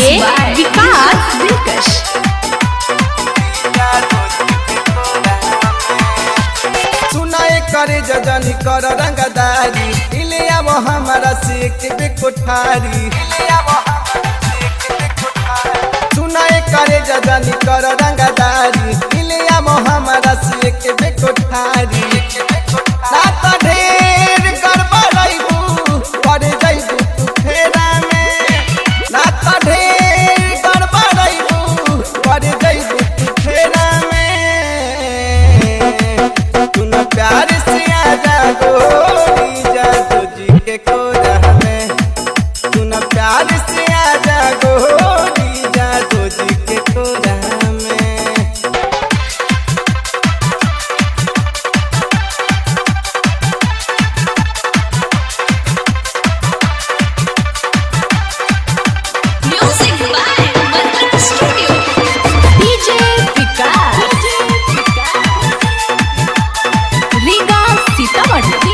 विकास दिलकश सुनाए करे जजनी कर रंगदारी इले अब हमारा सीख बे कोठारी सुनाए करे जजनी कर रंगदारी इले अब हमारा सीख बे कोठारी ना तो ढेर गड़बड़ाइबू कर जाइबू तू फेरा में ना तो ढेर गड़बड़ाइबू कर जाइबू तू फेरा में तुम प्यार से आजा गोरी जादू जी के कोरा में तुम प्यार से आजा गोरी जादू जी के कोरा में music by Mantra studio DJ Vikas Riga Sitamarhi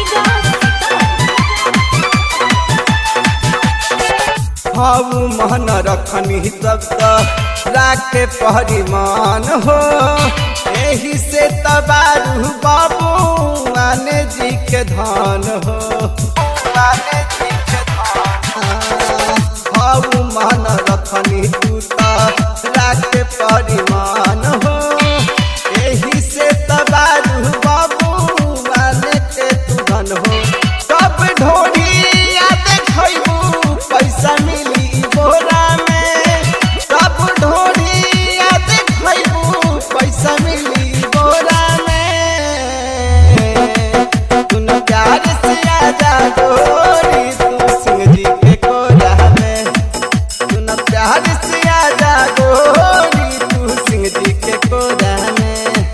हाउ मन रखनी सब राखे परिमान हो एही से तबारू बाबू आने जी के धान हो आने जी के धान हाउ मन रखनी तू त राखे परिमान हो एही से तबारू बाबू आने के तू धन हो सब ढोढ़िया देखबू पैसा मिली बोरा में सब ढोढ़िया देखबू पैसा मिली बोरा में तुम प्यार से आजा गोरी तू सिंह जी के कोरा में तुम प्यार से आजा गोरी तू सिंह जी के कोरा में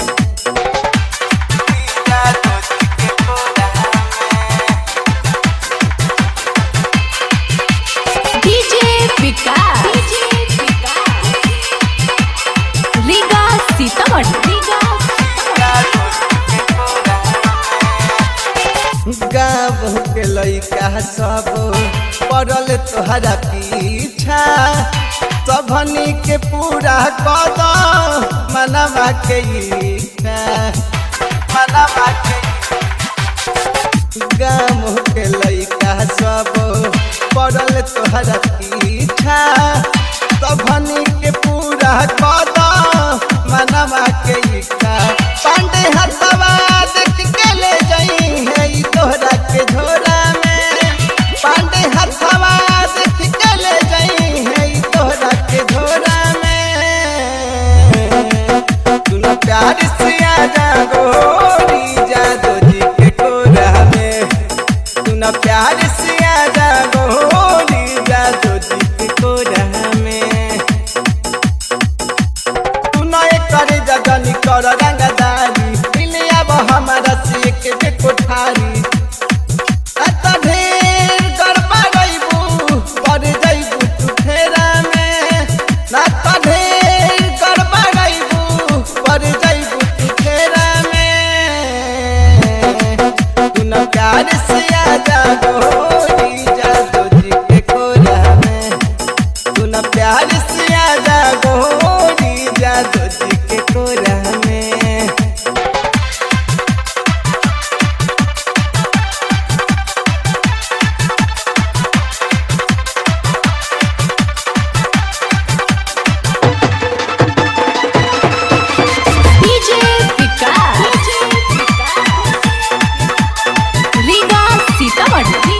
जादू जी के कोरा में डीजे विकास रीगा सीतामढ़ी गाँव के लइका सब पड़ल तोहरा पीछा सबनी के पूरा कद मनवा के इच्छा मनवा के गाँव के लइका सब पड़ल तोहरा पीछा सबनी के पूरा कद मनवा के इच्छा पांडे हथवा देख के ले जाई है ई तोहरा के झोरा में पांडे हथवा देख के ले जाई है ई तोहरा के झोरा में तुम प्यार से आजा गोरी जादू जी के कोरा में तुम प्यार से आजा गोरी जादू जी के कोरा में तू नए करे जगनी कर रंगदारी मिले अब हमारा से के बे कोठारी अत ढेर गड़बड़ाइबू कर जाइबू तू फेरा में ना त ढेर गड़बड़ाइबू कर जाइबू तू फेरा में तू न प्यार से आजा गोरी जादू जी के कोरा में तू न प्यार से आजा गोरी जादू जी के कोरा में डीजे विकास रीगा सीतामढ़ी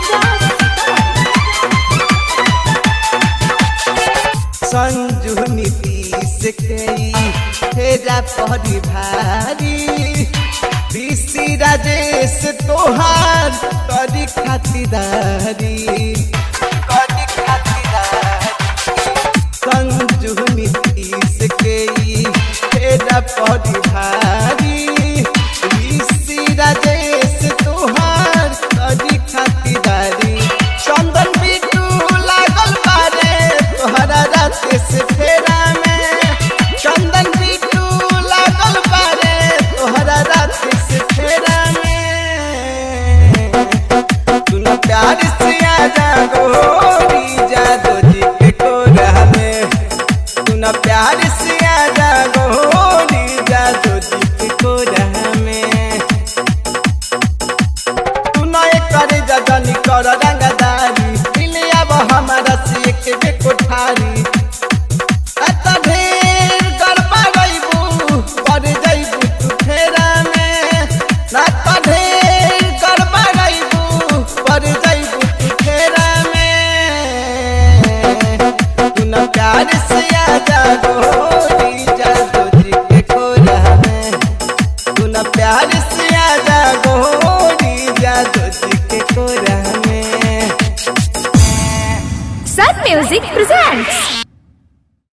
संजू नीतीश के फेरा परी भारी ऋषि राजेश तोहार करी खातिदारी करी खातिदारी संजू नीतीश के फेरा परी भारी ऋषि राजेश तोहार करी खातिदारी चंदन बिटू लागल बारे तोहरा रात से फेरा में चंदन बिटू लागल बारे तोहरा रात से फेरा में तुम प्यार से आजा गोरी जादू जी के कोरा में तू फेर